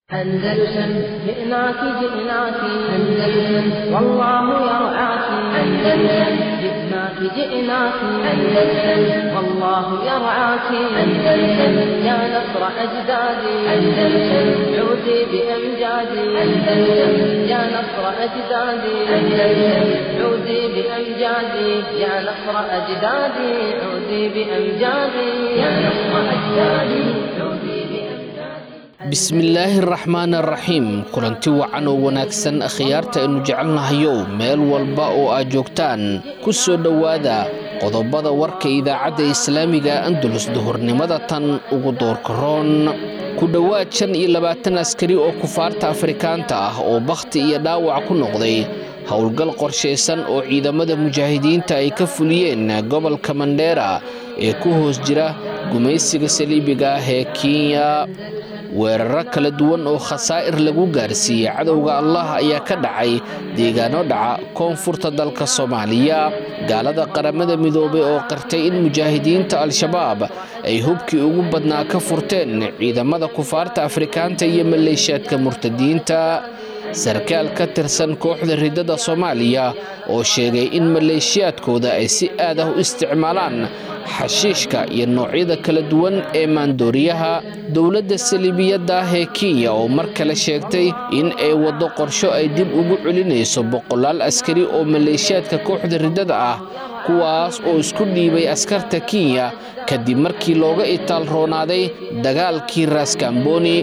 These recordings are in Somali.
أندلسن جئناك جئناك أندلسن والله يرعاك أندلسن جئناك جئناك أندلسن والله يرعاك أندلسن يا نصر أجدادي أندلسن عودي بأمجادي أندلسن يا نصر أجدادي أندلسن عودي بأمجادي يا نصر أجدادي عودي بأمجادي يا نصر أجدادي عودي بأمجادي bismillaahi araxmaan araxiim kulanti wacan oo wanaagsan akhyaarta aynu jecelnahayow meel walba oo aad joogtaan ku soo dhowaada qodobada warka idaacadda islaamiga andalus duhurnimada tan ugu doorkaroon ku dhowaad shan iyo labaatan askari oo kufaarta afrikaanta ah oo bakhti iyo dhaawac ku noqday howlgal qorshaysan oo ciidamada mujaahidiinta ay ka fuliyeen gobolka mandheera ee ku hoos jira gumaysiga saliibiga ah ee kenya weeraro kala duwan oo khasaa'ir lagu gaarsiiyey cadowga allah ayaa ka dhacay deegaano dhaca koonfurta dalka soomaaliya gaalada qaramada midoobay oo qartay in mujaahidiinta al-shabaab ay hubkii ugu badnaa ka furteen ciidamada kufaarta afrikaanta iyo maleeshiyaadka murtadiinta sarkaal ka tirsan kooxda riddada soomaaliya oo sheegay in maleeshiyaadkooda ay si aad ah u isticmaalaan xashiishka iyo noocyada kala duwan ee maandooriyaha dowladda saliibiyadda ah ee kenya oo mar kale sheegtay in ay waddo qorsho ay dib ugu celinayso boqolaal askari oo maleeshiyaadka kooxda riddada ah kuwaas oo isku dhiibay askarta kenya kadib markii looga itaal roonaaday dagaalkii raaskamboni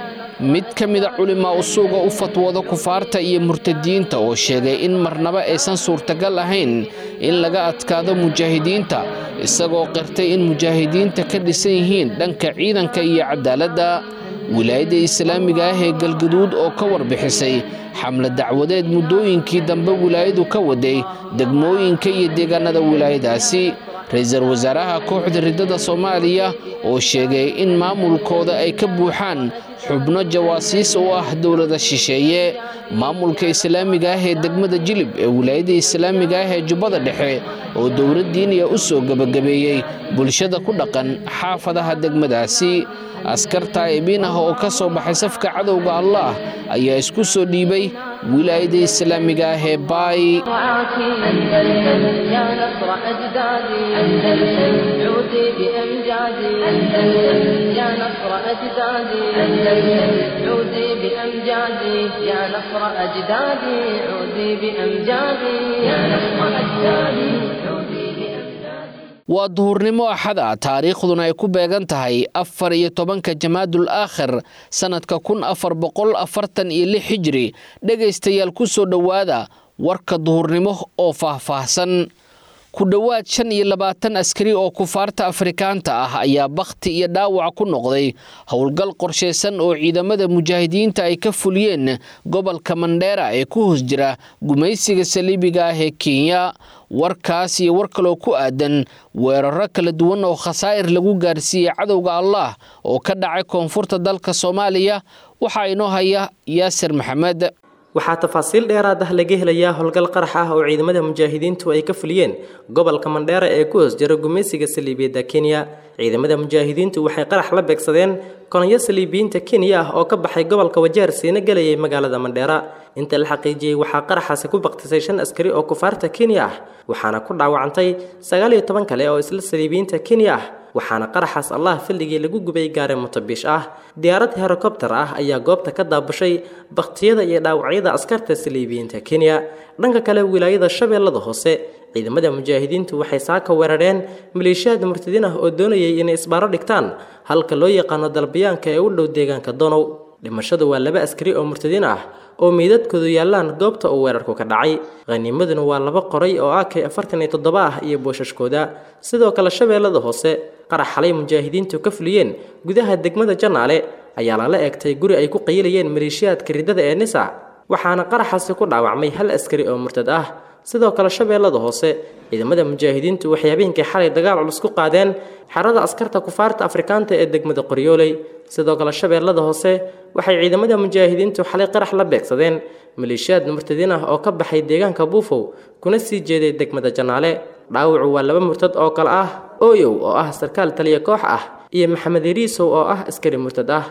mid ka mida culimaa usuuga u fatwooda kufaarta iyo murtadiinta oo sheegay in marnaba aysan suurtagal ahayn in laga adkaado mujaahidiinta isagoo qirtay in mujaahidiinta ka dhisan yihiin dhanka ciidanka iyo cadaaladda wilaayadda islaamiga ah ee galgaduud oo ka warbixisay xamle dacwadeed muddooyinkii dambe wilaayadu ka waday degmooyinka iyo deegaanada wilaayadaasi ra-iisul wasaaraha kooxda riddada soomaaliya oo sheegay in maamulkooda ay ka buuxaan xubno jawaasiis u ah dowlada shisheeye maamulka islaamiga ah ee degmada jilib ee wilaayada islaamiga ah ee jubbada dhexe oo dowladdiiniya u soo gebagabeeyey bulshada ku dhaqan xaafadaha degmadaasi askar taa'ibiin ah oo ka soo baxay safka cadowga allah ayaa isku soo dhiibay wilaayada islaamiga ah ee baay رعاك أندلسن يا نصر أجدادي أندلسن عودي بأمجادي أندلسن يا نصر أجدادي أندلسن عودي بأمجادي يا نصر أجدادي عودي بأمجادي يا نصر أجدادي عودي بأمجادي waa duhurnimo axada taariikhduna ay ku beegan tahay afar iyo tobanka jamaadul aakhir sannadka kun afar boqol afartan iyo lix hijri dhegaystayaal ku soo dhowaada warka duhurnimo oo faahfaahsan ku dhowaad shan iyo labaatan askari oo kufaarta afrikaanta ah ayaa bakhti iyo dhaawac ku noqday howlgal qorshaysan oo ciidamada mujaahidiinta ay ka fuliyeen gobolka mandheera ee ku hoos jira gumaysiga saliibiga ah ee kenya warkaas iyo war kaloo ku aadan weeraro kala duwan oo khasaa'ir lagu gaarsiiyey cadowga allah oo ka dhacay koonfurta dalka soomaaliya waxaa inoo haya yaasir maxamed waxaa tafaasiil dheeraad ah laga helayaa howlgal qarax ah oo ciidamada mujaahidiintu ay ka fuliyeen gobolka mandheera ee ku hoos jira gumaysiga saliibiyadda kenya ciidamada mujaahidiintu waxay qarax la beegsadeen kolonyo saliibiyiinta kenya ah oo ka baxay gobolka wajeer siina gelayay magaalada mandheera inta la xaqiijiyey waxaa qaraxaasi ku baktisay shan askari oo kufaarta kenya ah waxaana ku dhaawacantay sagaal iyo toban kale oo isla saliibiyiinta kenya ah waxaana qaraxaas allah filligii lagu gubay gaari mutabiish ah diyaarad herokobter ah ayaa goobta ka daabushay bakhtiyada iyo dhaawacyada askarta saliibiyiinta kenya dhanka kale wilaayada shabeellada hoose ciidamada mujaahidiintu waxay saaka weerareen maleeshiyaad murtadiin ah oo doonayay inay isbaaro dhigtaan halka loo yaqaano dalbayaanka ee u dhow deegaanka donow dhimashadu waa laba askari oo murtadiin ah oo meydadkoodu yaallaan goobta uu weerarku ka dhacay khaniimaduna waa laba qoray oo ak afartan iyo toddoba ah iyo boosashkooda sidoo kale shabeellada hoose qarax xalay mujaahidiintu ka fuliyeen gudaha degmada janaale ayaa lala eegtay guri ay ku qayilayeen maleeshiyaadka riddada ee nisa waxaana qaraxaasi ku dhaawacmay hal askari oo murtad ah sidoo kale shabeellada hoose ciidamada mujaahidiintu waxay habeenkii xalay dagaal culus ku qaadeen xerada askarta kufaarta afrikaanta ee degmada qoryooley sidoo kale shabeellada hoose waxay ciidamada mujaahidiintu xalay qarax la beegsadeen maleeshiyaad murtadiin ah oo ka baxay deegaanka buufow kuna sii jeeday degmada janaale dhaawacu waa laba murtad oo kale ah ooyow oo ah sarkaal taliya koox ah iyo maxamed yariisow oo ah askari murtad ah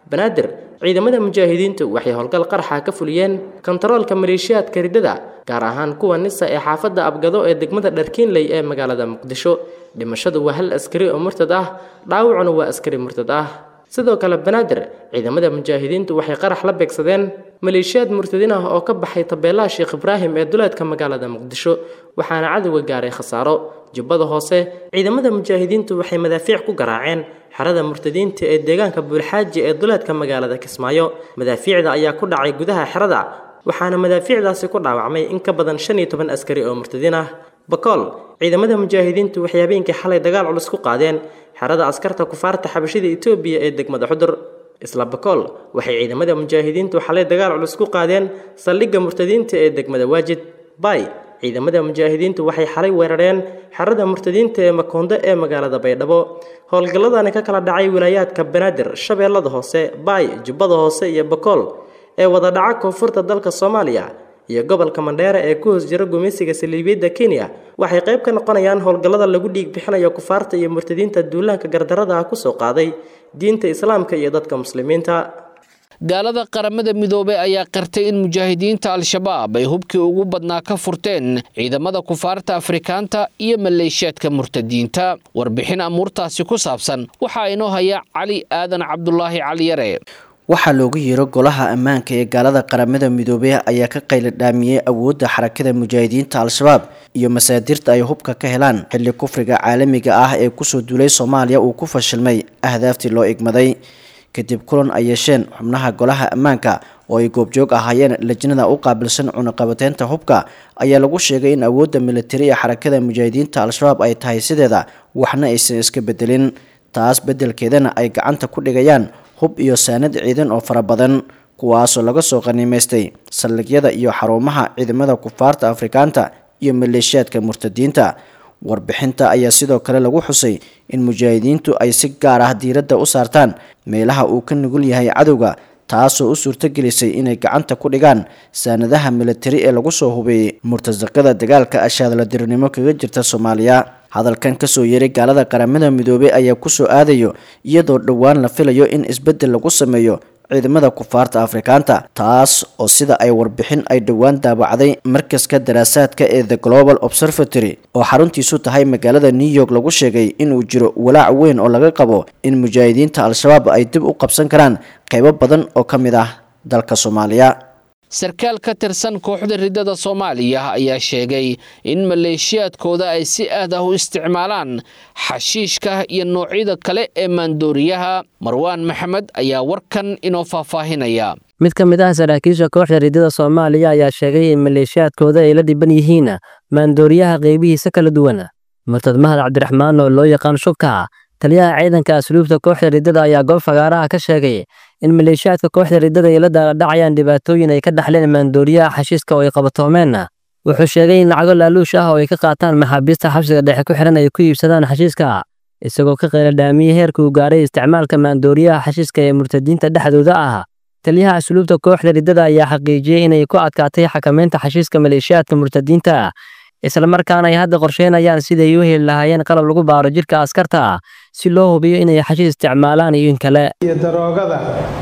banaadir ciidamada mujaahidiintu waxay howlgal qaraxa ka fuliyeen kontaroolka maleeshiyaadka riddada gaar ahaan kuwa nisa ee xaafadda abgado ee degmada dharkiinley ee magaalada muqdisho dhimashadu waa hal askari oo murtad ah dhaawacuna waa askari murtad ah sidoo kale banaadir ciidamada mujaahidiintu waxay qarax la beegsadeen maleeshiyaad murtadiin ah oo ka baxay tabeelaha sheekh ibraahim ee duleedka magaalada muqdisho waxaana cadowga gaaray khasaaro jubbada hoose ciidamada mujaahidiintu waxay madaafiic ku garaaceen xerada murtadiinta ee deegaanka buulxaaji ee duleedka magaalada kismaayo madaafiicda ayaa ku dhacay gudaha xerada waxaana madaafiicdaasi ku dhaawacmay in ka badan shan iyo toban askari oo murtadiin ah bakool ciidamada mujaahidiintu waxay habeenkii xalay dagaal culus ku qaadeen xerada askarta kufaarta xabashida etoobiya ee degmada xudur isla bakool waxay ciidamada mujaahidiintu xalay dagaal culus ku qaadeen saldhigga murtadiinta ee degmada waajid bay ciidamada mujaahidiintu waxay xalay weerareen xerada murtadiinta ee makoonde ee magaalada baydhabo howlgalladani ka kala dhacay wilaayaadka banaadir shabeellada hoose baay jubbada hoose iyo bakool ee wada dhaca koonfurta dalka soomaaliya iyo gobolka mandheera ee ku hoos jira gumaysiga saliibiyadda kenya waxay qayb ka noqonayaan howlgallada lagu dhiig bixinayo kufaarta iyo murtadiinta duulaanka gardarada ah kusoo qaaday diinta islaamka iyo dadka muslimiinta gaalada qaramada midoobey ayaa qirtay in mujaahidiinta al-shabaab ay hubkii ugu badnaa ka furteen ciidamada kufaarta afrikaanta iyo maleeshiyaadka murtadiinta warbixin amuurtaasi ku saabsan waxaa inoo haya cali aadan cabdulaahi caliyare waxaa loogu yeero golaha ammaanka ee gaalada qaramada midoobey ayaa ka qayladhaamiyey awoodda xarakada mujaahidiinta al-shabaab iyo masaadirta ay hubka ka helaan xilli kufriga caalamiga ah ee kusoo duulay soomaaliya uu ku fashilmay ahdaaftii loo igmaday kadib kulan ay yeesheen xubnaha golaha ammaanka oo ay goobjoog ahaayeen lajnada u qaabilsan cunaqabateynta hubka ayaa lagu sheegay in awoodda militari ee xarakada mujaahidiinta al-shabaab ay tahay sideeda waxna aysan iska bedelin taas beddelkeedana ay gacanta ku dhigayaan hub iyo saanad ciidan oo fara badan kuwaasoo laga soo qaniimaystay saldhigyada iyo xarumaha ciidamada kufaarta afrikaanta iyo maleeshiyaadka murtadiinta warbixinta ayaa sidoo kale lagu xusay in mujaahidiintu ay si gaar ah diiradda u saartaan meelaha uu ka nugul yahay cadowga taasoo u suurtagelisay inay gacanta ku dhigaan saanadaha militari ee lagu soo hubeeyey murtasaqada dagaalka ashaadladirnimo kaga jirta soomaaliya hadalkan kasoo yeeray gaalada qaramada midoobey ayaa kusoo aadayo iyadoo dhowaan la filayo in isbeddel lagu sameeyo ciidamada kufaarta afrikaanta taas oo sida ay warbixin ay dhowaan daabacday markaska daraasaadka ee the global observatory oo xaruntiisu tahay magaalada new york lagu sheegay inuu jiro walaac weyn oo laga qabo in mujaahidiinta al-shabaab ay dib u qabsan karaan qaybo badan oo ka mid ah dalka soomaaliya sarkaal ka tirsan kooxda riddada soomaaliya ayaa sheegay in maleeshiyaadkooda ay si aad ah u isticmaalaan xashiishka iyo noocyada kale ee maandooriyaha marwaan maxamed ayaa warkan inoo faahfaahinaya mid ka mid ah saraakiisha kooxda riddada soomaaliya ayaa sheegay in maleeshiyaadkooda ay la dhiban yihiin maandooriyaha qaybihiisa kala duwan murtad mahad cabdiraxmaan oo loo yaqaan shubka taliyaha ciidanka asluubta kooxda riddada ayaa goob fagaaraha ka sheegay in maleeshiyaadka kooxda riddada ay la daaladhacayaan dhibaatooyin ay ka dhaxleen maandooriyaha xashiiska oo ay qabatoomeen wuxuu sheegay in lacago laaluush ah oo ay ka qaataan maxaabiista xabsiga dhexe ku xihan ay ku iibsadaan xashiiska isagoo ka qayladhaamiyey heerka uu gaaray isticmaalka maandooriyaha xashiiska ee murtadiinta dhexdooda ah taliyaha asluubta kooxda riddada ayaa xaqiijiyey inay ku adkaatay xakamaynta xashiiska maleeshiyaadka murtadiinta islamarkaana ay hadda qorsheynayaan siday u heli lahaayeen qalab lagu baaro jirka askarta si loo hubiyo inay xashiis isticmaalaan iyo in kale iyo daroogada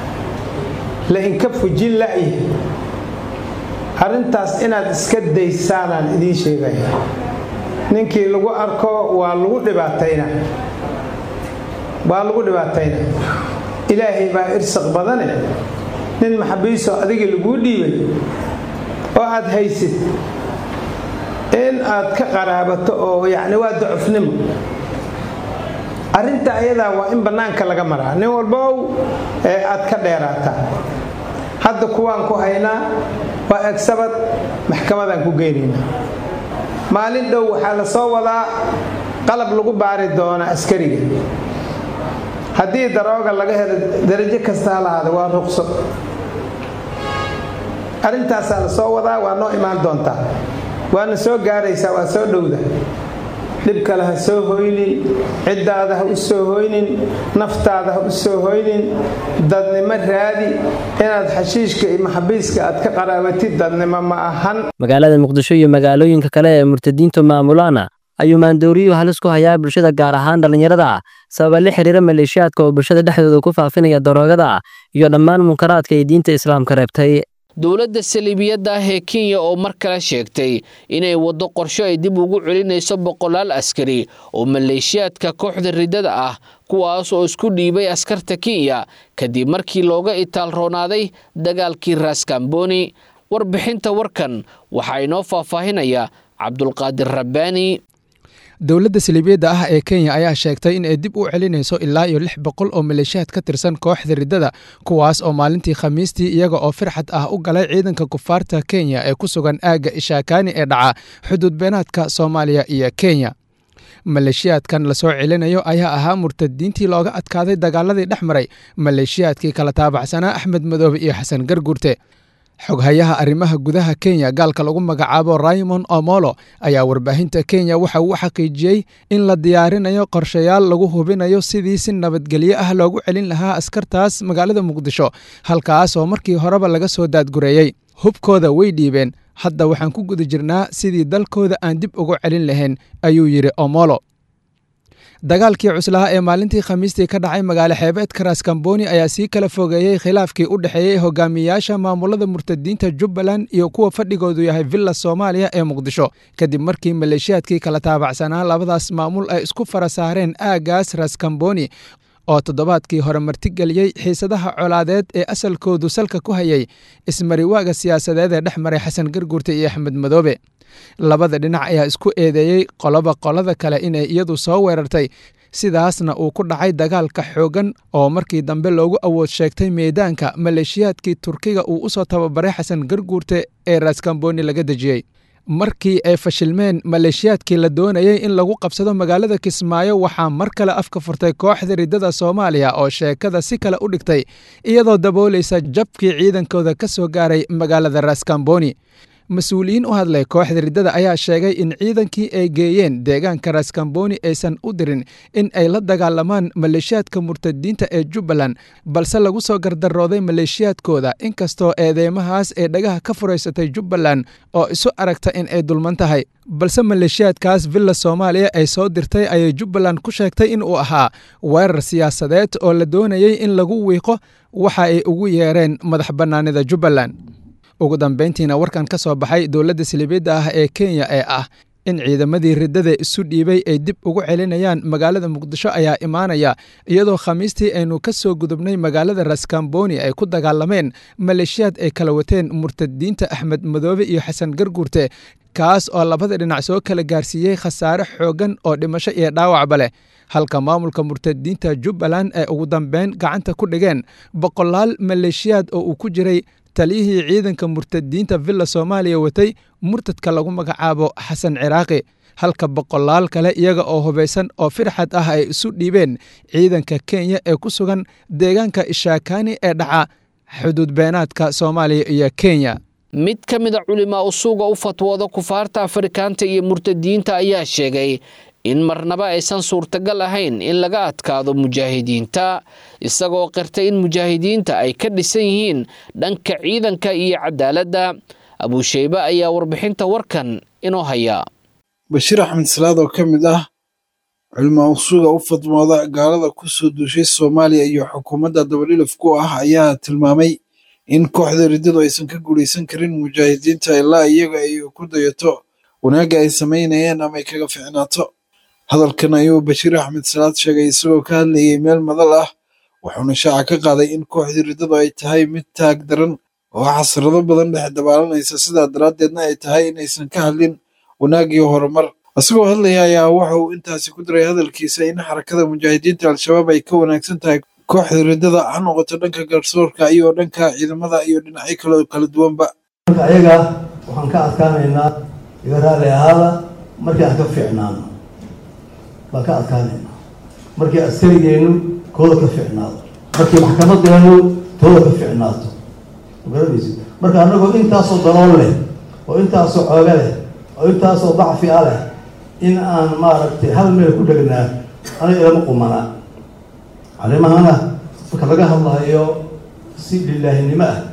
la inka fujin la'yi arrintaas inaad iska daysaanaan idiin sheegaya ninkii lagu arko waa lagu dhibaatayna waa lagu dhibaatayna ilaahay baa irsaq badane nin maxabiisoo adigii laguu dhiibay oo aad haysid in aad ka qaraabato oo yacni waa dacufnimo arrinta ayadaa waa in bannaanka laga maraa nin walbow ee aad ka dheeraataa hadda kuwaan ku haynaa waa egsabad maxkamadaan ku geynaynaa maalin dhow waxaa la soo wadaa qalab lagu baari doona askariga haddii darooga laga helo darajo kasta ha lahaada waa ruqso arrintaasaa la soo wadaa waa noo imaan doontaa waana soo gaaraysaa waa soo dhowda dhib kale ha soo hoynin ciddaada ha u soo hoynin naftaada ha u soo hoynin dadnimo raadi inaad xashiishka iyo maxabiiska aad ka qaraabatid dadnimo ma ahan magaalada muqdisho iyo magaalooyinka kale ee murtadiintu maamulaana ayuu maandooriyuhu halis ku hayaa bulshada gaar ahaan dhallinyarada sababa la xiriira maleeshiyaadka oo bulshada dhexdooda ku faafinaya daroogada iyo dhammaan munkaraadka ay diinta islaamka reebtay dowladda saliibiyadda ah ee kenya oo mar kale sheegtay inay waddo qorsho ay dib ugu celinayso boqolaal askari oo maleeshiyaadka kooxda riddada ah kuwaas oo isku dhiibay askarta kenya kadib markii looga itaal roonaaday dagaalkii raaskamboni warbixinta warkan waxaa inoo faahfaahinaya cabdulqaadir rabbaani dowladda saliibiyadda ah ee kenya ayaa sheegtay in ay dib u celinayso ilaa iyo lix boqol oo maleeshiyaad ka tirsan kooxda riddada kuwaas oo maalintii khamiistii iyaga oo firxad ah u galay ciidanka kufaarta kenya ee ku sugan aagga ishaakaani ee dhaca xuduud beenaadka soomaaliya iyo kenya maleeshiyaadkan lasoo celinayo ayaa ahaa murtadiintii looga adkaaday dagaaladii dhex maray maleeshiyaadkii kala taabacsanaa axmed madoobe iyo xasan garguurte xoghayaha arrimaha gudaha kenya gaalka lagu magacaabo raymond omolo ayaa warbaahinta kenya waxa uu xaqiijiyey in la diyaarinayo qorshayaal lagu hubinayo sidii si nabadgelyo ah loogu celin lahaa askartaas magaalada muqdisho halkaas oo markii horeba laga soo daadgureeyey hubkooda way dhiibeen hadda waxaan ku guda jirnaa sidii dalkooda aan dib ugu celin lahayn ayuu yidhi omolo dagaalkii cuslaha ee maalintii khamiistii ka dhacay magaalo xeebeedka raaskamboni ayaa sii kala fogeeyey khilaafkii u dhexeeyey hogaamiyayaasha maamulada murtadiinta jubbaland iyo kuwa fadhigoodu yahay villa soomaaliya ee muqdisho kadib markii maleeshiyaadkii kala taabacsanaa labadaas maamul ay isku fara saareen aaggaas raaskamboni oo toddobaadkii hore martigeliyey xiisadaha colaadeed ee asalkoodu salka ku hayay ismariwaaga siyaasadeed ee dhex maray xasan garguurte iyo axmed madoobe labada dhinac ayaa isku eedeeyey qoloba qolada kale inay iyadu soo weerartay sidaasna uu ku dhacay dagaalka xooggan oo markii dambe loogu awood sheegtay meedaanka maleeshiyaadkii turkiga uu u soo tababaray xasan garguurte ee raaskamboni laga dejiyey markii ay fashilmeen maleeshiyaadkii la doonayey in lagu qabsado magaalada kismaayo waxaa mar kale afka furtay kooxda riddada soomaaliya oo sheekada si kale u dhigtay iyadoo daboolaysa jabkii ciidankooda ka soo gaaray magaalada raaskamboni mas-uuliyiin u hadlay kooxda riddada ayaa sheegay in ciidankii ay geeyeen deegaanka raaskamboni aysan u dirin in ay la dagaalamaan maleeshiyaadka murtadiinta ee jubbaland balse lagu soo gardarooday maleeshiyaadkooda inkastoo eedeymahaas ee dhagaha ka furaysatay jubbaland oo isu aragta in ay dulman tahay balse maleeshiyaadkaas villa soomaaliya ay soo dirtay ayay jubbaland ku sheegtay in uu ahaa weerar siyaasadeed oo la doonayey in lagu wiiqo waxa ay ugu yeereen madax bannaanida jubbaland ugu dambayntiina warkan ka soo baxay dowladda siliibiyadda ah ee kenya ee ah in ciidamadii riddada isu dhiibay ay dib ugu celinayaan magaalada muqdisho ayaa imaanaya iyadoo khamiistii aynu ka soo gudubnay magaalada raskamboni ay ku dagaalameen maleeshiyaad ay kala wateen murtadiinta axmed madoobe iyo xasan garguurte kaas oo labada dhinac soo kala gaarsiiyey khasaare xooggan oo dhimasho iyo dhaawacba leh halka maamulka murtadiinta jubbaland ay ugu dambeyn gacanta ku dhigeen boqolaal maleeshiyaad oo uu ku jiray taliyihii ciidanka murtadiinta villa soomaaliya watay murtadka lagu magacaabo xasan ciraaqi halka boqolaal kale iyaga oo hubaysan oo firxad ah ay isu dhiibeen ciidanka kenya ee ku sugan deegaanka ishaakaani ee dhaca xuduud beenaadka soomaaliya iyo kenya mid ka mid a culimaa usuuga u fatwooda kufaarta afrikaanta iyo murtadiinta ayaa sheegay in marnaba aysan suurtagal ahayn in laga adkaado mujaahidiinta isagoo qirtay in mujaahidiinta ay ka dhisan yihiin dhanka ciidanka iyo cadaaladda abuusheybe ayaa warbixinta warkan inoo haya bashiir axmed salaad oo ka mid ah culimaa usuuga u fadmooda gaalada ku soo duushay soomaaliya iyo xukuumadda dabadhilif ku ah ayaa tilmaamay in kooxda riddadu aysan ka guulaysan karin mujaahidiinta ilaa iyaga ay ku dayato wanaagga ay samaynayeen ama ay kaga ficnaato hadalkan ayuu bashiir axmed salaad sheegay isagoo ka hadlayay meel madal ah wuxuuna shaaca ka qaaday in kooxdii riddadu ay tahay mid taag daran oo xasrado badan dhex dabaalanaysa sidaa daraaddeedna ay tahay inaysan ka hadlin wanaag iyo horumar isagoo hadlaya ayaa waxa uu intaasi ku diray hadalkiisa in xarakada mujaahidiinta al-shabaab ay ka wanaagsan tahay kooxda riddada ha noqoto dhanka garsoorka iyo dhanka ciidamada iyo dhinacyo kale kala duwanba ayaga waxaan ka adkaanaynaa iga raali ahaada markii aan ka fiicnaano baan ka adkaanaynaa markii askarigeennu kooda ka fiicnaado markii maxkamadeenu tooda ka fiicnaato magaranaysid marka annagoo intaasoo dalool leh oo intaasoo cooga leh oo intaasoo dacfi a leh in aan maaragtay hal meel ku dhegnaa aniga ilama qumanaa arrimahana marka laga hadlayo si lilaahinimo ah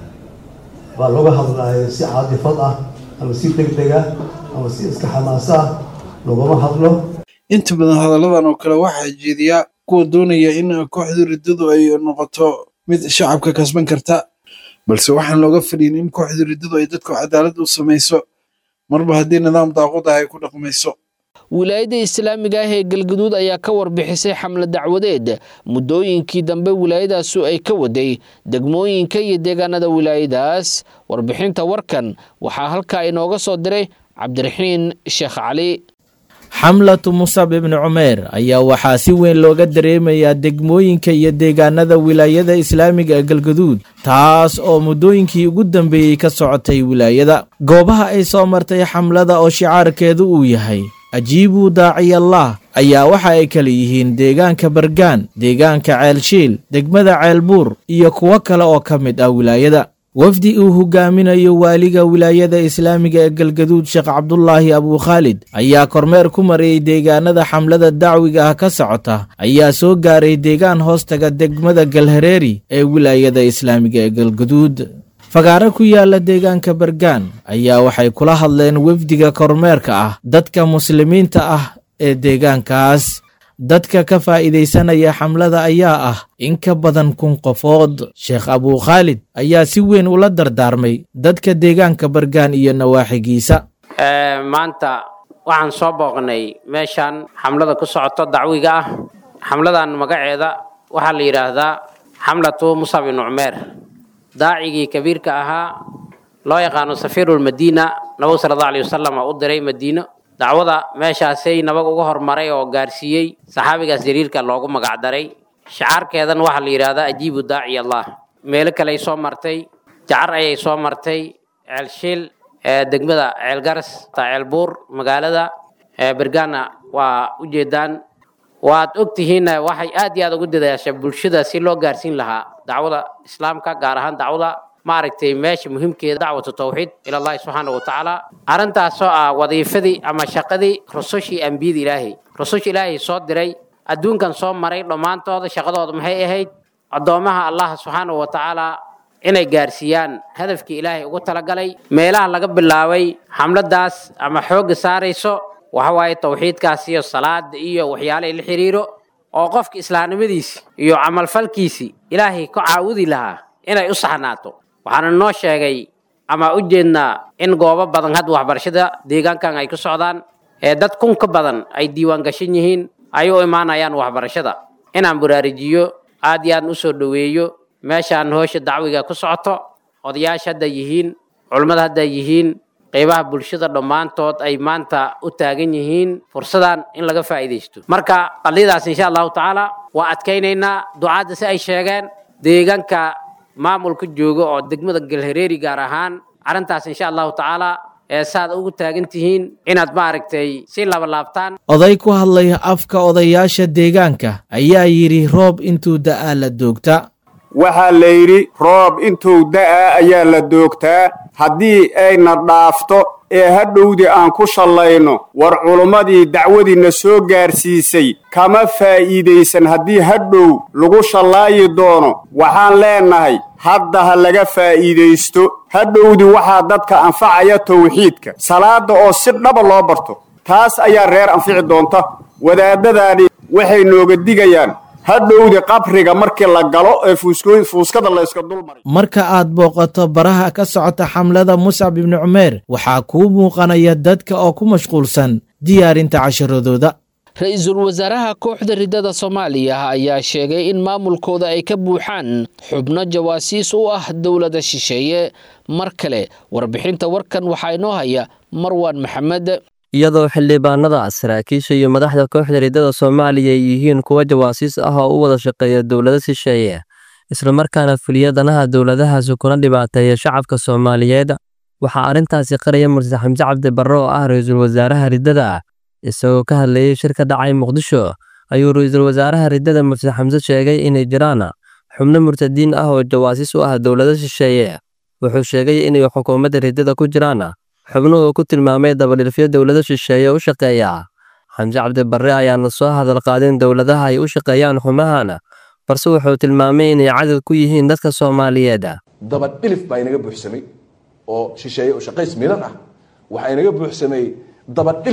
baa looga hadlayo si caadifad ah ama si deg deg ah ama si iska xamaas ah laguma hadlo inta badan hadalladan oo kale waxaa jeediyaa kuwa doonaya in kooxda riddadu ay noqoto mid shacabka kasban karta balse waxaan looga fadhiyin in kooxda riddadu ay dadku cadaalad u samayso marba haddii nidaam daaqud ah ay ku dhaqmayso wilaayadda islaamiga ah ee galgaduud ayaa ka warbixisay xamle dacwadeed muddooyinkii dambe wilaayadaasu ay ka waday degmooyinka iyo deegaanada wilaayadaas warbixinta warkan waxaa halkaa inooga soo diray cabdiraxiin sheekh cali xamlatu musab ibni cumeer ayaa waxaa si weyn looga dareemayaa degmooyinka iyo deegaanada wilaayada islaamiga ee galgaduud taas oo muddooyinkii ugu dambeeyey ka socotay wilaayada goobaha ay soo martay xamlada oo shicaarkeedu uu yahay ajiibuu daaciyallah ayaa waxa ay kala yihiin deegaanka bargaan deegaanka ceelshiil degmada ceelbuur iyo kuwo kale oo ka mid ah wilaayada wafdi uu hogaaminayo waaliga wilaayada islaamiga ee galgaduud sheekh cabdulaahi abuukhaalid ayaa kormeer ku marayey deegaanada xamlada dacwiga ah ka socota ayaa soo gaaray deegaan hoostaga degmada galhareeri ee wilaayada islaamiga ee galgaduud fagaaro ku yaala deegaanka bargaan ayaa waxay kula hadleen wefdiga kormeerka ah dadka muslimiinta ah ee deegaankaas dadka ka faa'iidaysanaya xamlada ayaa ah in ka badan kun qofood sheekh abuukhaalid ayaa si weyn ula dardaarmay dadka deegaanka bargaan iyo nawaaxigiisa maanta waxaan soo booqnay meeshaan xamlada ku socoto dacwiga ah xamladan magaceeda waxaa la yidhaahdaa xamlatu musab ibnu cumeer daacigii kabiirka ahaa loo yaqaano safiirulmadiina nabigu sala allahu alayh wasalam u diray madiino dacwada meeshaasay nabag uga hormaray oo gaarsiiyey saxaabigaas jariirka loogu magacdaray shacaarkeedan waxaa la yidhaahdaa ajiibu daaci allah meelo kale ay soo martay jacar ayay soo martay ceelshiil degmada ceelgaras ceelbuur magaalada bergana waa ujeedaan waad ogtihiin waxay aad iyo aad ugu dadaasha bulshada si loo gaarsiin lahaa dacwada islaamka gaar ahaan dacwada maaragtay meesha muhiimkeeda dacwatu tawxiid ilallahi subxaana watacaala arrintaasoo ah wadiifadii ama shaqadii rusushii ambiyada ilaahay rususha ilaahay soo diray adduunkan soo maray dhammaantooda shaqadooda maxay ahayd addoomaha allah subxaana watacaala inay gaarsiiyaan hadafkii ilaahay ugu talagalay meelaha laga bilaabay xamladaas ama xoogga saarayso waxa waaye tawxiidkaas iyo salaada iyo waxyaalahay la xiriiro oo qofka islaamnimadiisi iyo camalfalkiisi ilaahay ka caawudi lahaa inay u saxnaato waxaana noo sheegay ama u jeednaa in goobo badan hadda waxbarashada deegaankan ay ku socdaan ee dad kun ka badan ay diiwaan gashan yihiin ay u imaanayaan waxbarashada inaan baraarujiyo aad iyo aad u soo dhoweeyo meeshaan hoosha dacwiga ku socoto odayaasha hadda yihiin culummada hadda yihiin qaybaha bulshada dhammaantood ay maanta u taagan yihiin fursadan in laga faa'iidaysto marka qadiyadaas insha allahu tacaala waa adkaynaynaa ducaadda si ay sheegeen deegaanka maamulka jooga oo degmada galhareeri gaar ahaan arrintaas insha allahu tacaala ee saad ugu taagan tihiin inaad maaragtay si labalaabtaan oday ku hadlaya afka odayaasha deegaanka ayaa yidhi roob intuu da'aa la doogta waxaa la yidhi roob intuu da'aa ayaa la doogtaa haddii ayna dhaafto ee hadhowdii aan ku shallayno war culummadii dacwadiinna soo gaarsiisay kama faa'iidaysan haddii hadhow lagu shallaayi doono waxaan leennahay hadda ha laga faa'iidaysto hadhowdii waxaa dadka anfacaya tawxiidka salaadda oo si dhaba loo barto taas ayaa reer anfici doonta wadaadadaani waxay nooga digayaan hadhowdii qabriga markii la galo ee fuuskada layska dulmaray marka aad booqato baraha ka socota xamlada muscab ibni cumeer waxaa kuu muuqanaya dadka oo ku mashquulsan diyaarinta casharadooda ra-iisul wasaaraha kooxda riddada soomaaliya ayaa sheegay in maamulkooda ay ka buuxaan xubno jawaasiis u ah dowladda shisheeye mar kale warbixinta warkan waxaa inoo haya marwaan maxamed iyadoo xildhibaanada saraakiisha iyo madaxda kooxda riddada soomaaliya ay yihiin kuwa jawaasiis ah oo u wada shaqeeya dowlado shisheeye islamarkaana fuliya danaha dowladahaasi kuna dhibaateeya shacabka soomaaliyeed waxaa arrintaasi qaraya murtad xamse cabdi barre oo ah ra-iisul wasaaraha riddada ah isagoo ka hadlayay shir ka dhacay muqdisho ayuu ra-iisul wasaaraha riddada murtad xamse sheegay inay jiraan xubno murtadiin ah oo jawaasiis u ah dowlado shisheeye wuxuu sheegay inay xukuumadda riddada ku jiraan xubnuhu ku tilmaamay dabadhilfyo dowlado shisheeye u shaqeeya xamse cabdi barre ayaana soo hadal qaadin dowladaha ay u shaqeeyaan xumahan balse wuxuu tilmaamay inay cadad ku yihiin dadka soomaaliyeed dabadhilif baa inaga buuxsamay oo shisheeye oo shaqays milan ah waxaa inaga buuxsamay dabadhilif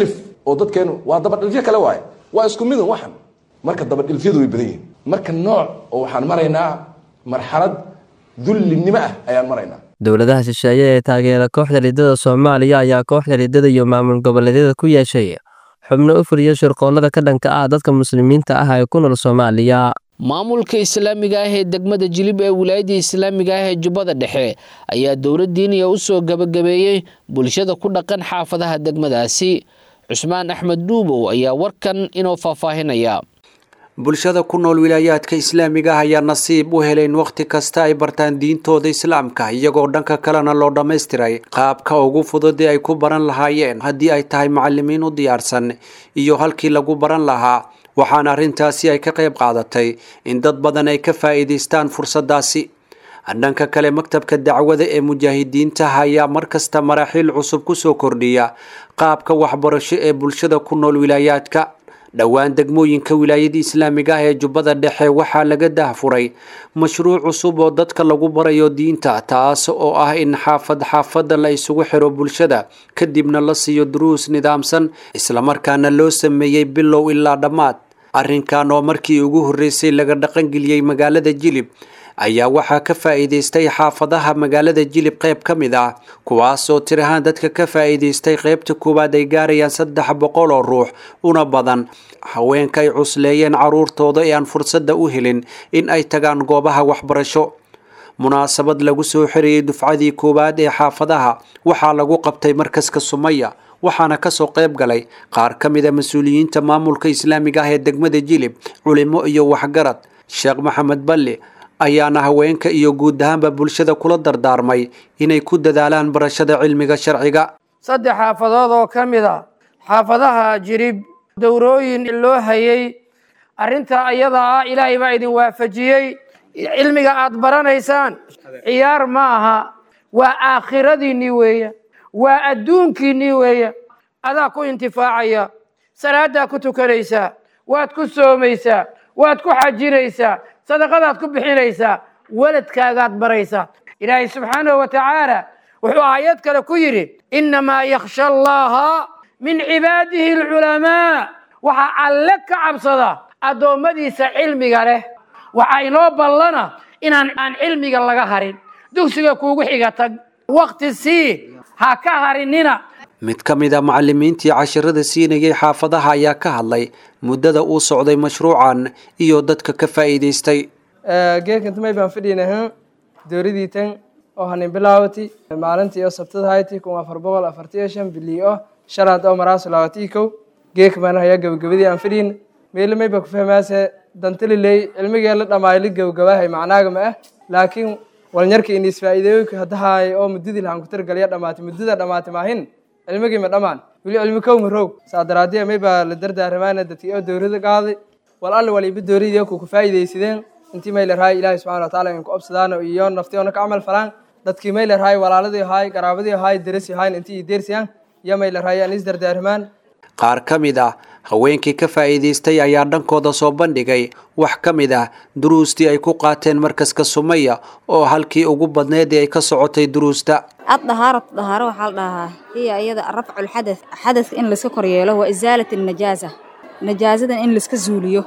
oo dadkeenu waa dabadhilfyo kale waaye waa isku midun waxan marka dabadhilfyadu way badan yihiin marka nooc oo waxaan maraynaa marxalad dullinimo ah ayaan maraynaa dowladaha shisheeye ee taageera kooxda riddada soomaaliya ayaa kooxda riddada iyo maamul goboleedyada ku yeeshay xubno u fuliya shirqoolada ka dhanka ah dadka muslimiinta ah ee ku nool soomaaliya maamulka islaamiga ah ee degmada jilib ee wilaayadda islaamiga ah ee jubbada dhexe ayaa dowladdiiniya u soo gabagabeeyey bulshada ku dhaqan xaafadaha degmadaasi cusmaan axmed dhuubow ayaa warkan inoo faahfaahinaya bulshada ku nool wilaayaadka islaamiga ah ayaa nasiib u helay in wakhti kasta ay bartaan diintooda islaamka iyagoo dhanka kalena loo dhammaystiray qaabka ugu fudud ee ay ku baran lahaayeen haddii ay tahay macalimiin u diyaarsan iyo halkii lagu baran lahaa waxaana arrintaasi ay ka qayb qaadatay in dad badan ay ka faa'iidaystaan fursaddaasi dhanka kale maktabka dacwada ee mujaahidiinta ayaa markasta maraaxiil cusub kusoo kordhiya qaabka waxbarasho ee bulshada ku nool wilaayaadka dhowaan degmooyinka wilaayada islaamiga ah ee jubbada dhexe waxaa laga dahfuray mashruuc cusub oo dadka lagu barayo diinta taas oo ah in xaafad xaafadda la isugu xiro bulshada kadibna la siiyo duruus nidaamsan islamarkaana loo sameeyey bilow ilaa dhammaad arrinkan oo markii ugu horreysay laga dhaqangeliyey magaalada jilib ayaa waxaa ka faa'iidaystay xaafadaha magaalada jilib qayb ka mid ah kuwaasoo tir ahaan dadka ka faa'iidaystay qaybta koowaad ay gaarayaan saddex boqol oo ruux una badan haweenka ay cusleeyeen carruurtooda ee aan fursadda u helin in ay tagaan goobaha waxbarasho munaasabad lagu soo xirayay dufcadii koowaad ee xaafadaha waxaa lagu qabtay markaska sumaya waxaana kasoo qayb galay qaar ka mid a mas-uuliyiinta maamulka islaamiga ah ee degmada jilib culimo iyo waxgarad sheekh maxamed balli ayaana haweenka iyo guud ahaanba bulshada kula dardaarmay inay ku dadaalaan barashada cilmiga sharciga saddex xaafadood oo ka mid a xaafadaha jirib dowrooyin loo hayay arrinta ayada ah ilaahay baa idin waafajiyey cilmiga aad baranaysaan ciyaar ma aha waa aakhiradiinnii weeya waa adduunkiinnii weeya adaa ku intifaacaya salaaddaa ku tukanaysaa waad ku soomaysaa waad ku xajinaysaa sadaqadaad ku bixinaysaa weladkaagaad baraysaa ilaahay subxaanahu wa tacaala wuxuu aayad kale ku yidhi innamaa yakhsha allaha min cibaadihi alculamaa waxaa alle ka cabsada addoommadiisa cilmiga leh waxaa inoo ballana inaan aan cilmiga laga harin dugsiga kuugu xiga tag wakhti sii ha ka harinina mid ka mid a macalimiintii cashirada siinayay xaafadaha ayaa ka hadlay muddada uu socday mashruucan iyo dadka ka faa'iidaystay geekantamay baan fadhiinahan dowladii tan oo hanin bilaawati maalintii oo sabtada hayti kun afar boqol afartiyo shan bilii oo shalaad oo maraasu laawatii kow geeka baan hayaa gabagabadii aan fadhiin meelamay baa ku fahmaase dantaliley cilmigee la dhamaayo la gabagabaahay macnaaga ma ah laakiin walnyarka inis faa'iidooyinka haddahaay oo muddadii lahaan ku targalya dhamaatay muddada dhamaatay maahin cilmigii ma dhammaan weli cilmi kow ma roog saa daraadee may baa la dardaaramaana dadkii oo dowlada qaaday wal alle waliba dowladii ku ku faa'iidaysadeen intii may larahay ilaahay subxaana wa tacaala in ku obsadaan iyo naftiyoona ka camal falaan dadkii may larahay walaaladii ahaay qaraabadii ahaay derasi ahayn intii deersiyaan iyo may larahay aan is dardaarmaan qaar ka mid ah haweenkii ka faa'iidaystay ayaa dhankooda soo bandhigay wax ka mid ah duruustii ay ku qaateen markaska sumaya oo halkii ugu badneed ee ay ka socotay duruusta الطهارة الطهارة وحالها هي أيضا رفع الحدث حدث إن لسك كرياله وإزالة النجاسة نجاسة إن لسك زوليو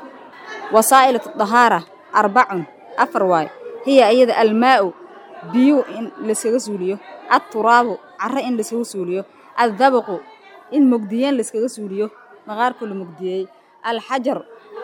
وسائل الطهارة أربع أفرواي هي أيضا الماء بيو إن لسك زوليو التراب عر إن لسك زوليو الذبق إن مجديين لسك زوليو مغار كل مجديي الحجر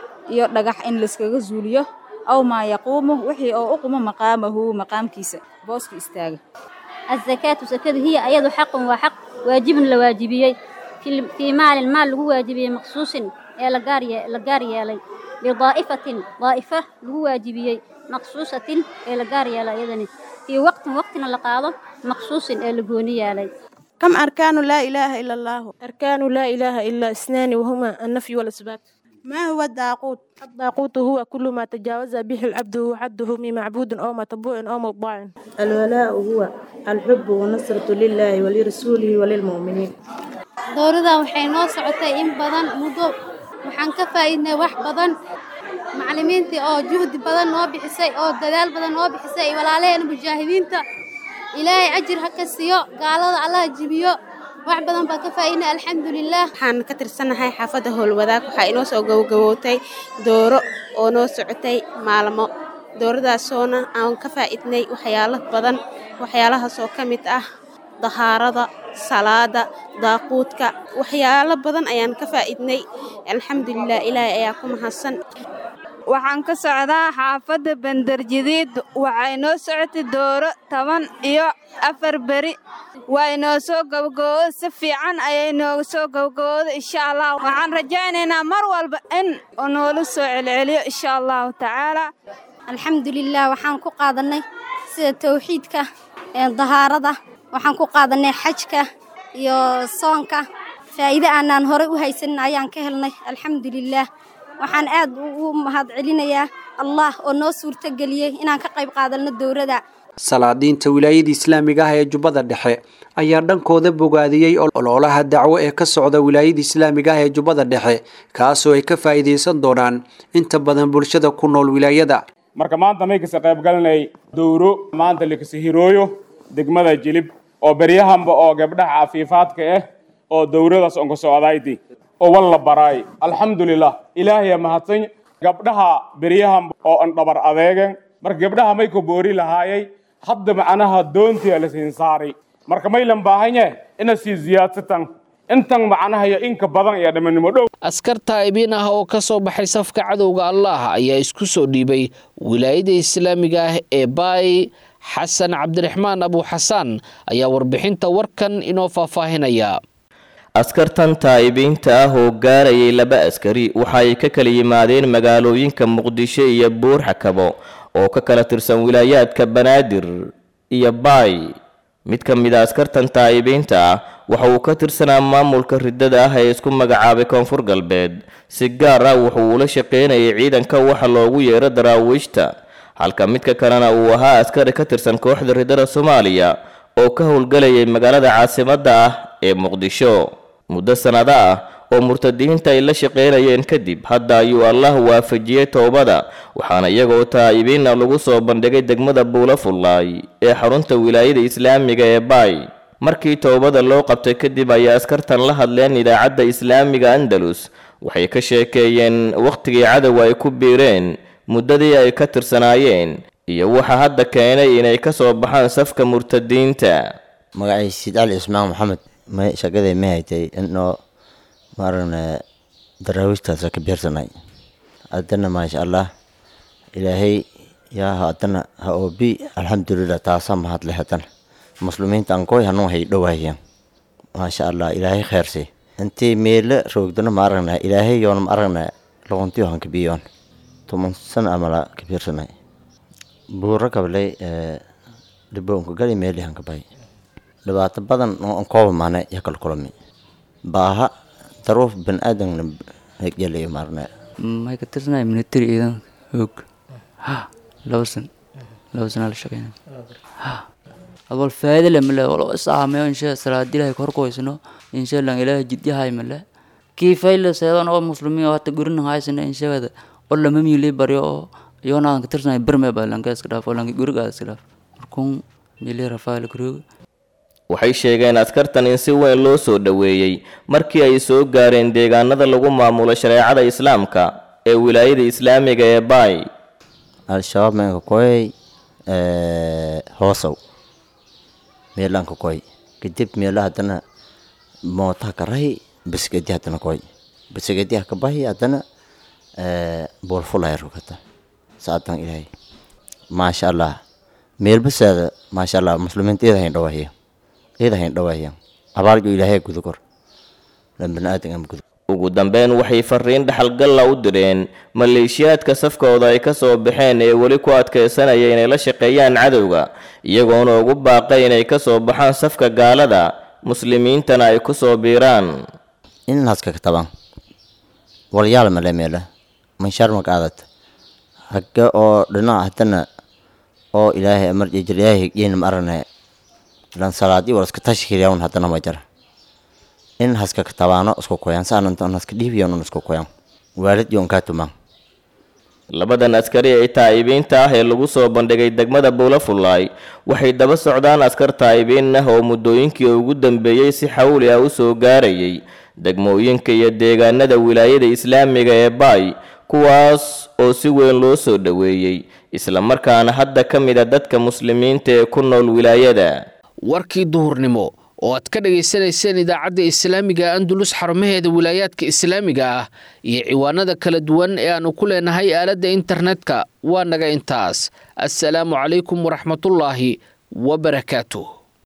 يرجح إن لسك زوليو أو ما يقومه وحي أو أقوم مقامه مقام كيسة بوسك استاجه الزكاة زكاة هي أيضا حق وحق واجب لواجبيي في في مال المال هو واجبي مخصوص يا لقاريا لقاريا لي لضائفة ضائفة هو واجبيي مخصوصة يا لقاريا لا يدني في وقت وقتنا لقاضة مخصوص يا لقونيا لي كم أركان لا إله إلا الله أركان لا إله إلا اثنان وهما النفي والإثبات ما هو الداقوت الداقوت هو كل ما تجاوز به العبد وحده من معبود أو متبوع أو مطاع الولاء هو الحب والنصرة لله ولرسوله وللمؤمنين dowladan waxay noo socotay in badan muddo waxaan ka faa'iidnay wax badan macallimiintii oo juhdi badan noo bixisay oo dadaal badan noo bixisay walaalaheena mujaahidiinta ilaahay ajir ha ka siiyo gaalada allaha jibiyo wax badan baa ka faa'iidnay alxamdulilah waxaan ka tirsanahay xaafadda howlwadaag waxaa inoo soo gabagabootay dooro oo noo socotay maalmo dooradaasoona aan ka faa'iidnay waxyaalo badan waxyaalahaasoo ka mid ah dahaarada salaada daaquudka waxyaalo badan ayaan ka faa'iidnay alxamdulilah ilaahay ayaa ku mahadsan waxaan ka socdaa xaafadda bandarjadiid waxaa inoo socotay dooro toban iyo afar beri waa inoo soo gabagabooda si fiican ayay nooga soo gabagabooda insha allah waxaan rajaynaynaa mar walba in uu noola soo celceliyo insha allahu tacaala alxamdulilah waxaan ku qaadanay sida tawxiidka dahaarada waxaan ku qaadanay xajka iyo soonka faa'iide aanaan horey u haysanin ayaan ka helnay alxamdulilah waxaan aad ugu mahad celinayaa allah oo noo suurtageliyey inaan ka qayb qaadanno dowladda salaadiinta wilaayada islaamiga ah ee jubbada dhexe ayaa dhankooda bogaadiyey ololaha dacwo ee ka socda wilaayada islaamiga ah ee jubbada dhexe kaasoo ay ka faa'iidaysan doonaan inta badan bulshada ku nool wilaayada marka maanta may kasa qayb galanay dowro maanta likasa hirooyo degmada jilib oo beryahanba oo gabdhaha cafiifaadka ah oo dowradaas onka socdayti oo walla baraay alxamdulilah ilaahaya mahadsan gabdhaha beryahanba oo an dhabar adeegen marka gabdhaha may ka boori lahaayay hadda macnaha doontii la siin saaray marka maylan baahanye ina sii ziyaadsatan intan macnaha iyo inka badan iyo dhamanimo dhow askar taa'ibiin ah oo ka soo baxay safka cadowga allah ayaa isku soo dhiibay wilaayada islaamiga ah ee baay xasan cabdiraxmaan abuuxasaan ayaa warbixinta warkan inoo faahfaahinaya askartan taa'ibiinta ah oo gaarayay laba askari waxa ay ka kala yimaadeen magaalooyinka muqdisho iyo buur xakabo oo ka kala tirsan wilaayaadka banaadir iyo baay mid ka mid a askartan taa'ibiinta ah waxa uu ka tirsanaa maamulka riddada ah ee isku magacaabay koonfur galbeed si gaar ah wuxuu ula shaqaynayay ciidanka waxa loogu yeero daraawiishta halka midka kalena uu ahaa askari ka tirsan kooxda riddada soomaaliya oo ka howlgalayay magaalada caasimadda ah ee muqdisho muddo sannado ah oo murtadiinta ay la shaqaynayeen kadib hadda ayuu allah waafajiyey toobada waxaana iyagoo taa'ibiinna lagu soo bandhigay degmada buula fullaay ee xarunta wilaayada islaamiga ee baay markii toobada loo qabtay kadib ayay askartan la hadleen idaacadda islaamiga andalus waxay ka sheekeeyeen wakhtigii cadowga ay ku biireen muddadii ay ka tirsanaayeen iyo waxa hadda keenay inay ka soo baxaan safka murtadiinta magacay siid cali ismaan maxamed may shaqadee ma haytay inoo maaragna daraawiishtaasa ka beersanay haddana maasha allah ilaahay yaa haddana ha oobi alxamdulilah taasaa mahadle haddana muslimiinta ankoy hanuu hay dhowaayaan maasha allah ilaahay kheersi intii meele roogdana ma aragna ilaahay yoona ma aragna loqontiyo han kabiyoon toban sana amala ka beersanay buuro kablay dhiboonka gali meeli han kabay dhibaato badan oo an kooba maana ya kala kulami baaha daruuf ban aadamna yalayo maarna maxay ka tirsanaya military ciidan hoog ha laba san laba sanaa la shaqeynaya ha adwal faa'iido le male walo isaameyo insha salaadi ilahay korkoysno insha lan ilahay jidyahay male kii fayle seedan oo muslimiin oo hata gurin haysana inshagada oo lama miili baryo oo iyona ka tirsanaya birme baa lanka iska dhaaf oo lanka guriga iska dhaaf markuun miili rafaal guriga waxay sheegeen askartan in si weyn loo soo dhoweeyey markii ay soo gaareen deegaanada lagu maamulo shareecada islaamka ee wilaayada islaamiga ee baay al-shabaab meenka koy hoosow meelanka koy kadib meela haddana mootaha ka rahi basgedi haddana koy basgediha ka bahi haddana boolfulaya rogata saadan ilaahay maasha allah meelbasaada maasha allah muslimiinta iyada hayn dhawaahiya iyada hayn dhawaahiya abaaljo ilaahay gudukor lan baniaadan ama gudu ugu dambeyn waxay fariin dhaxalgalla u direen maleeshiyaadka safkooda ay ka soo baxeen ee weli ku adkaysanaya inay la shaqeeyaan cadowga iyagoona ugu baaqay inay ka soo baxaan safka gaalada muslimiintana ay ku soo biiraan inaaska ka taban walyaal male meela manshaar maqaadat hagga oo dhinaca haddana oo ilaahay amar jejir ilaahay higyeena ma arane lan salaadi wal iska tashkiilayan haddana ma jara in haska katabaano isku koyan saanan tan haska dhiibiyan un isku koyan waalid yon kaa tuman labadan askari ee taa'ibiinta ah ee lagu soo bandhigay degmada buulafulaay waxay daba socdaan askar taa'ibiin ah oo muddooyinkii ugu dambeeyey si xawli ah u soo gaarayay degmooyinka iyo deegaanada wilaayada islaamiga ee baay kuwaas oo si weyn loo soo dhoweeyey islamarkaana hadda ka mid a dadka muslimiinta ee ku nool wilaayada warkii duhurnimo oo aad ka dhagaysanayseen idaacadda islaamiga andulus xarumaheeda wilaayaadka islaamiga ah iyo ciwaanada kala duwan ee aannu ku leenahay aaladda internetka waa naga intaas assalaamu calaykum waraxmatullaahi wabarakaatuh